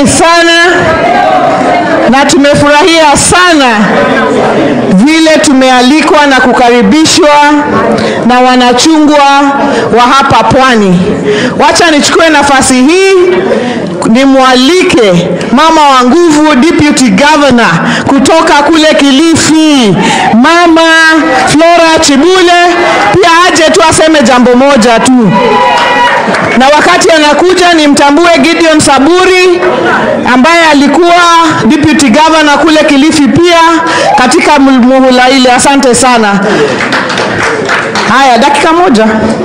sana na tumefurahia sana vile tumealikwa na kukaribishwa na wanachungwa wa hapa pwani. Wacha nichukue nafasi hii nimwalike mama wa nguvu deputy governor kutoka kule Kilifi, mama Flora Chibule, pia aje tu aseme jambo moja tu na wakati anakuja nimtambue Gideon Saburi ambaye alikuwa deputy governor kule Kilifi pia katika muhula ile. Asante sana. Haya, dakika moja.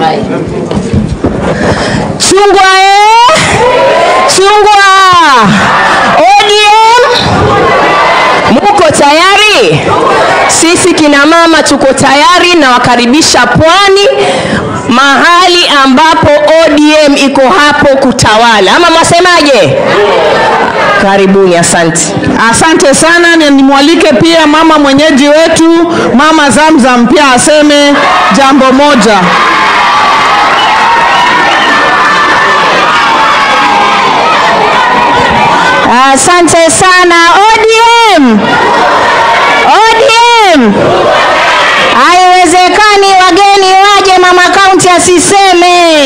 Chungwa eh? Chungwa ODM Muko tayari? Sisi kina mama tuko tayari na wakaribisha Pwani, mahali ambapo ODM iko hapo kutawala, ama mwasemaje? Karibuni, asante. Asante sana, na nimwalike pia mama mwenyeji wetu mama Zamzam pia aseme jambo moja. Asante sana ODM. ODM. Haiwezekani wageni waje mama kaunti asiseme.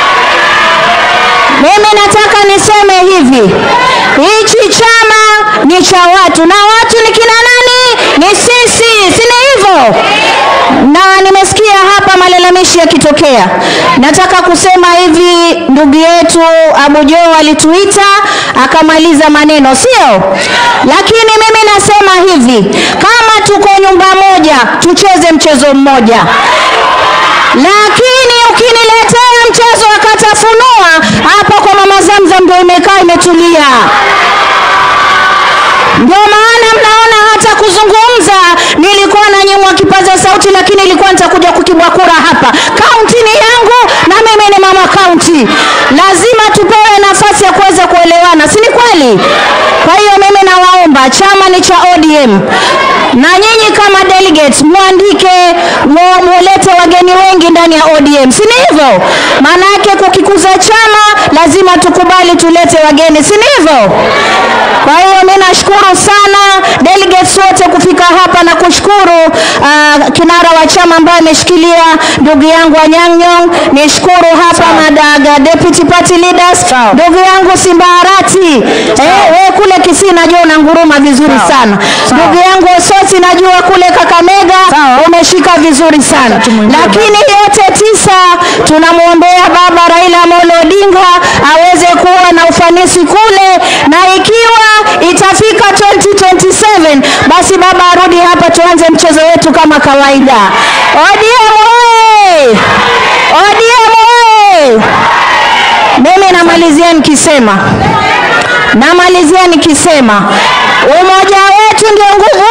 Mimi nataka niseme hivi, hichi chama ni cha watu na watu ni kina nani? Ni sisi, si ni hivyo? Na nimesikia hapa malalamishi yakitokea. Nataka kusema hivi, ndugu yetu Abu Jo alituita akamaliza maneno, sio? Lakini mimi nasema hivi, kama tuko nyumba moja, tucheze mchezo mmoja lakini ukiniletea mchezo akatafunua hapa kwa mama Zamzam ndio imekaa imetulia. Ndio maana mnaona hata kuzungumza nilikuwa nanyimwa kipaza sauti, lakini ilikuwa nitakuja kukibwa kura hapa. Kaunti ni yangu na mimi ni mama kaunti, lazima tupewe nafasi ya kuweza kuelewana, si ni kweli? Kwa hiyo mimi nawaomba, chama ni cha ODM na nyinyi kama delegates mwandike, mu- mulete wageni wengi ndani ya ODM, si ni hivyo? Maana yake kukikuza chama lazima tukubali tulete wageni, si ni hivyo? Kwa hiyo mimi nashukuru sana delegates wote kufika hapa na kushukuru uh, kinara wa chama ambaye ameshikilia ndugu yangu Anyang' Nyong'. Nishukuru hapa madaga deputy party leaders, ndugu yangu Simbaharati eh, wewe kule Kisii najua unanguruma vizuri sana. Ndugu yangu Osoti najua kule Kakamega umeshika vizuri sana. Lakini yote tisa tunamwombea baba Raila Amolo Odinga aweze kuwa na ufanisi kule na ikiwa itafika 2027 basi baba arudi hapa tuanze mchezo wetu kama kawaida. ODM oye! ODM oye! Mimi namalizia nikisema namalizia nikisema umoja wetu ndio nguvu,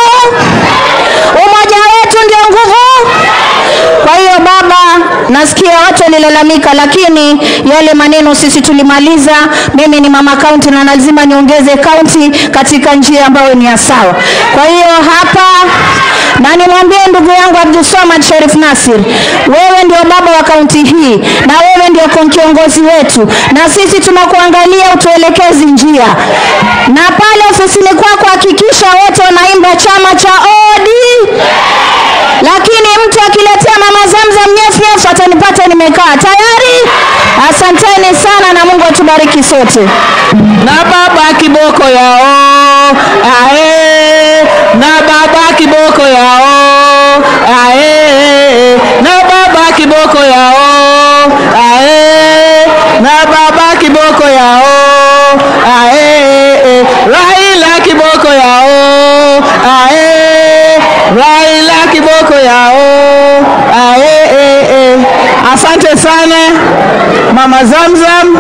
umoja wetu ndio nguvu. Kwa hiyo baba, nasikia watu walilalamika, lakini yale maneno sisi tulimaliza. Mimi ni mama kaunti na lazima niongeze kaunti katika njia ambayo ni ya sawa. Kwa hiyo hapa na nimwambie ndugu yangu Abdul Samad Sharif Nasir, wewe ndio baba wa kaunti hii na wewe ndio kon- kiongozi wetu, na sisi tunakuangalia utuelekezi njia, na pale ofisini kwako hakikisha wote wanaimba chama cha ODM lakini mtu akiletea mama Zamzam nyefnyef atanipata nimekaa tayari. Asanteni sana na Mungu atubariki sote. na baba kiboko yao ae, na baba kiboko yao ae, na baba kiboko yao ae, na baba kiboko yao ae, Raila kiboko yao ae, Raila kiboko yao ae. Asante sana mama Zamzam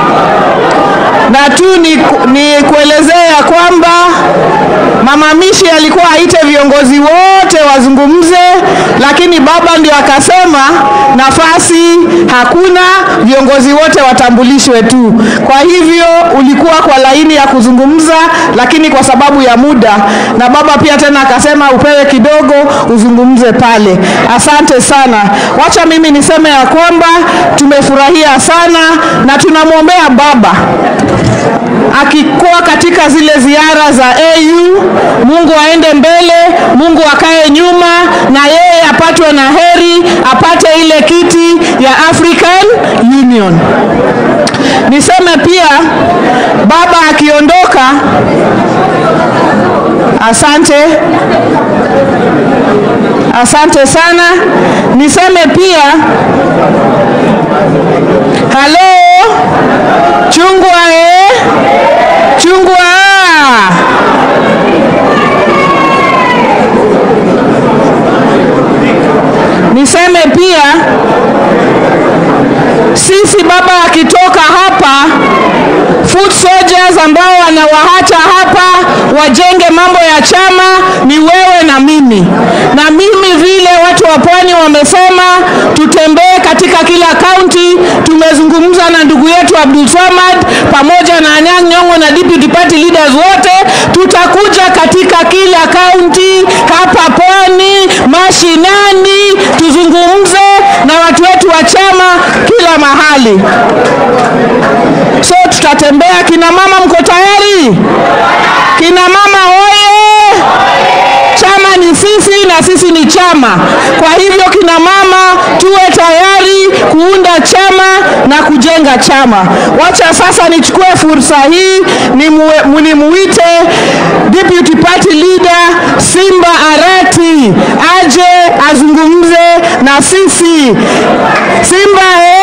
na tu ni, ni kuelezea ya kwamba mama Mishi alikuwa aite viongozi wote wazungumze, lakini baba ndio akasema nafasi hakuna, viongozi wote watambulishwe tu. Kwa hivyo ulikuwa kwa laini ya kuzungumza, lakini kwa sababu ya muda, na baba pia tena akasema upewe kidogo uzungumze pale. Asante sana. Wacha mimi niseme ya kwamba tumefurahia sana na tunamwombea baba akikuwa katika zile ziara za AU, Mungu aende mbele, Mungu akae nyuma, na yeye apatwe na heri, apate ile kiti ya African Union. Niseme pia baba akiondoka, asante asante sana. Niseme pia halo, chungwa eh, chungwa niseme pia sisi baba akitoka hapa foot soldiers ambao wanawaacha hapa wajenge mambo ya chama ni wewe na mimi na mimi vile watu wa pwani wamesema tutembee katika kila kaunti tumezungumza na ndugu yetu Abdul Samad pamoja na Anyang' Nyong'o na deputy party leaders wote tutakuja katika kila kaunti hapa pwani mashinani tuzungumze na watu wetu wa chama kila mahali so tutatembea kina mama mko tayari kina mama hoye chama ni sisi na sisi ni chama kwa hivyo kina mama tuwe tayari kuunda chama na kujenga chama wacha sasa nichukue fursa hii nimue- nimuite deputy party leader simba arati aje azungumze na sisi simba eh!